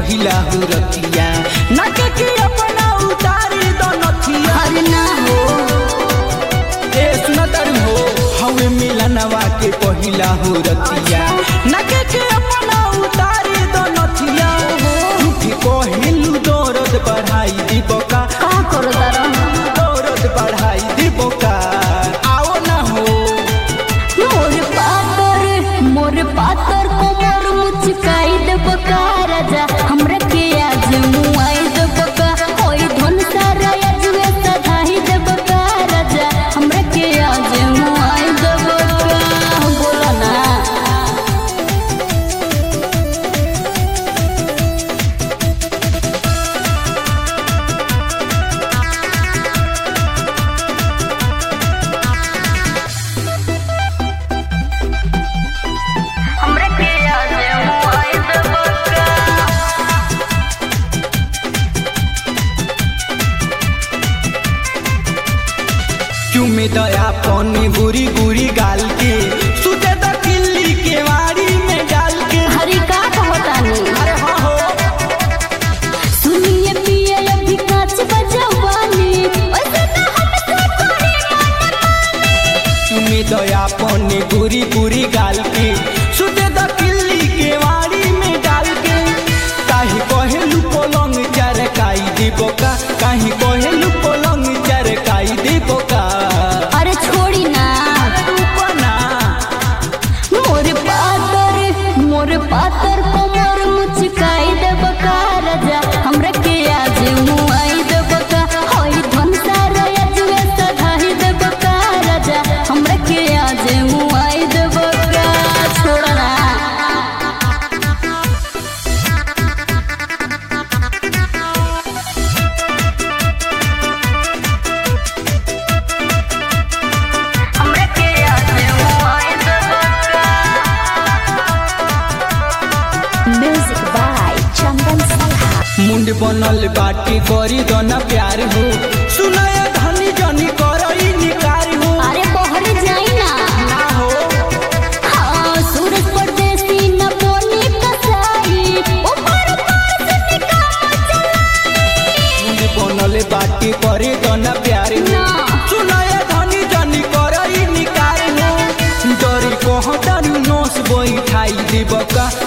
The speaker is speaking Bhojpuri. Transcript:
पहिला हुरतिया नाके के अपना उतारी दो नथिया अरे ना हो ए सुना तारू हो हवे मिलनवा के पहिला हुरतिया नाके के अपना उतारी दो नथिया झूठी कहिलू दर्द बढ़ाई दीबो का का करो तारा दर्द बढ़ाई दीबो का आओ ना हो मोर पातर मोर पातर कोमर मुचकाई देब का राजा हमरा के आज मुआई देब का होई धन सारा अजवे सधाई देब का राजा हमरा के आज मुआई देब का बोला ना हमरा के आज मुआई देब का क्यों में दया पौनी बुरी बुरी गाल के सुते द किल्ली के वाड़ी में डाल के हरी का कहतानी अरे हाँ हो सुनिए पिए अभी काच बजवानी ओसे ना हमसे करे क्यों में दया पौनी बुरी बुरी गाल के सुते द किल्ली के वाड़ी में डाल के काहे कहेलू पलंग चरकाई दीबो का काहे कहेलू पलंग चरकाई दीबो का अरे छोड़ी ना तू बना मोर पातर मोर पातर कोमर मुचकाई देब का राजा हमरा के आज मुआई देब का होई धन सारा अजवे सधाई देब का राजा हमरा के आज मुआई देब का छोड़ा ना हमरा के आज मुआई देब का म्यूजिक बाय चंदन सलहा मुंड बनल बाटी करी दोना प्यार हो सुनाया धनी जनी करई निकार हो अरे बहरे जाई ना ना हो हाँ सूरज परदेसी न बोनी कसाई ऊपर ऊपर से निकाल चलाई मुंड बनल बाटी करी दोना प्यार हो ना सुनाया धनी जनी करई निकार हो डरी कहतारू नोस बैठाई दीब का